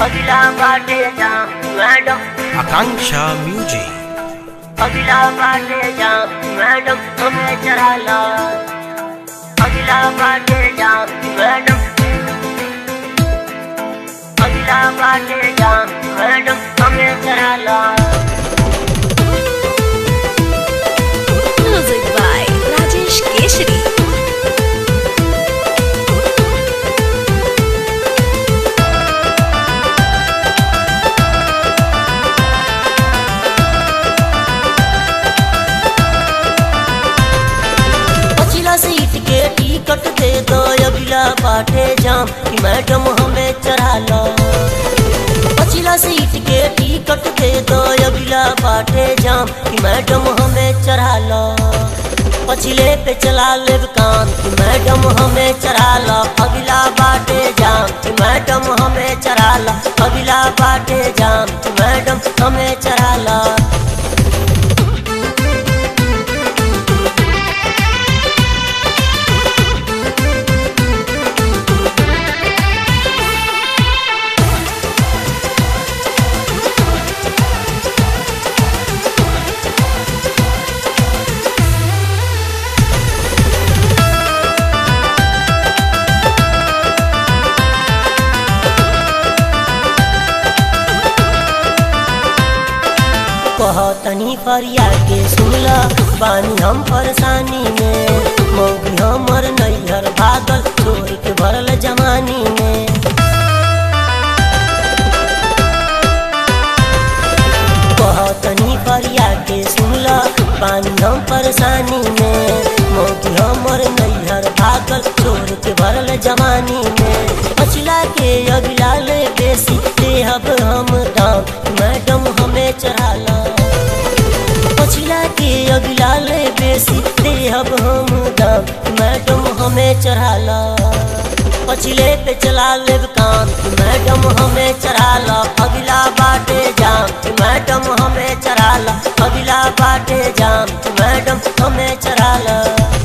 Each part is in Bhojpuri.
अगला बाटे जा मैडम आकांक्षा म्यूजिक अगला बाटे जा मैडम हमें चढ़ा ला अगला बाटे जा मैडम अगला बाटे जा मैडम हमें चढ़ा ला Music by Rajesh Keshri. पछिला सीट के टिकट दे दो अगला बाटे जाम कि मैडम हमें चढ़ा लो पछिला सीट के टिकट दे दो अगला बाटे जाम कि मैडम हमें चढ़ा लो पछिले पे चला ले कान कि मैडम हमें चढ़ा लो अगला बाटे जाम कि मैडम हमें चढ़ा लो अगला बाटे जाम कि मैडम हमें चढ़ा लो कहतनी फरिया के सुनला बानी हम परेशानी में मौगी हमर नैहर भागल छोड़ के भरल जमानी में कहतनी फरिया के सुनला बानी हम परेशानी में मौगी हमर नैहर भागल छोड़ के भरल जमानी में पछिला के अगला ले बेसी देहब हम दाम मैडम हमें चढ़ाला पछिला के अगला ले बेसी देहब हम दाम मैडम हमें चढ़ाला पछिले पे चला ले कान मैडम हमें चढ़ाला अगला बाटे जाम मैडम हमें चढ़ाला अगला बाटे जाम मैडम हमें चढ़ाला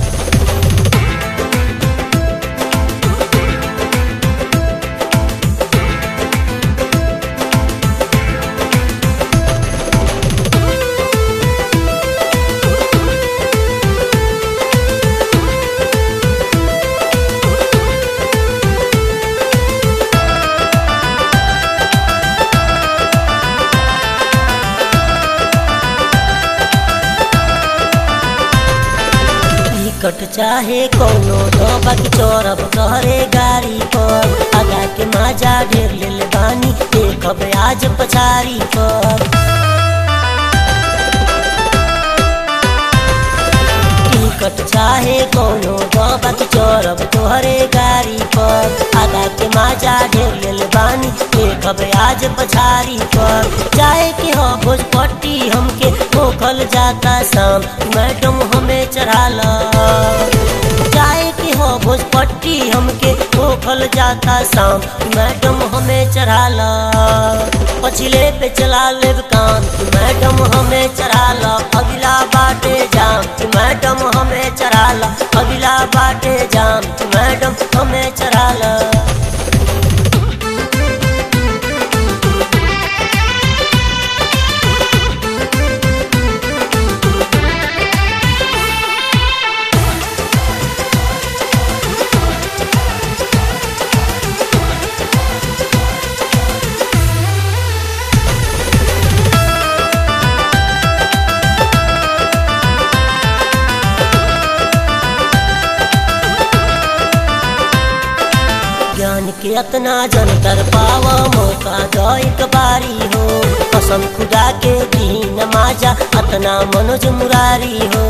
टिकट चाहे कौनो दबा के चौरब कहरे गाड़ी पर आगा के माजा ढेर ले बानी देखब आज पछारी पर टिकट चाहे कौनो दबा के चौरब तोहरे गाड़ी पर आगा के माजा ढेर ले बानी देखब आज पछारी पर चाहे के हो भोजपट्टी हमके होखल जाता शाम मैडम हमें चढ़ाला चाहे के हो भोजपट्टी हमके होखल जाता शाम मैडम हमें चढ़ाला पछिले पे चला ले कान मैडम हमें चढ़ाला अगला बाटे जाम मैडम हमें चढ़ाला अगला बाटे जाम मैडम हमें चढ़ाला ज्ञान के अतना जन कर पावा मौका दो एक बारी हो कसम खुदा के दीन माजा अतना मनोज मुरारी हो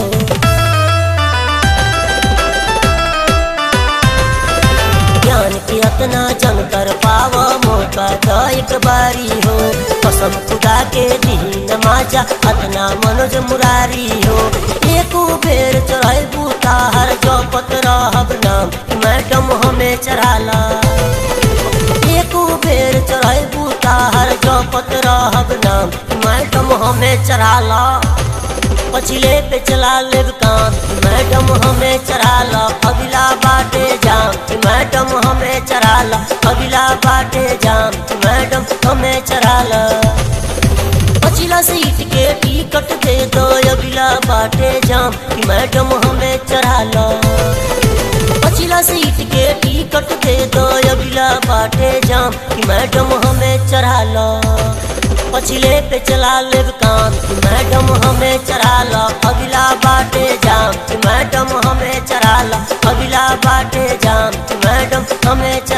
ज्ञान के अतना जन कर पावा मौका दो एक बारी हो कसम खुदा के दीन माजा अतना मनोज मुरारी हो एको बेर चढ़ाई बूता हर जपत रहब नाम मैडम हमें चढ़ाला एको बेर चढ़ाई बूता हर जपत रहब नाम मैडम हमें चढ़ाला पछिले पे चला ले कान मैडम हमें चढ़ाला अगला बाटे जाम मैडम हमें चढ़ाला अगला बाटे जाम मैडम हमें चढ़ाला पछिला सीट के टिकट दे दो अगला बाटे जाम कि मैडम हमें चढ़ाला पछिला सीट के टिकट दे दो अगला बाटे जाम कि मैडम हमें चढ़ाला पछिले पे चला ले काम कि मैडम हमें चढ़ाला अगला बाटे जाम कि मैडम हमें चढ़ाला अगला बाटे जाम कि मैडम हमें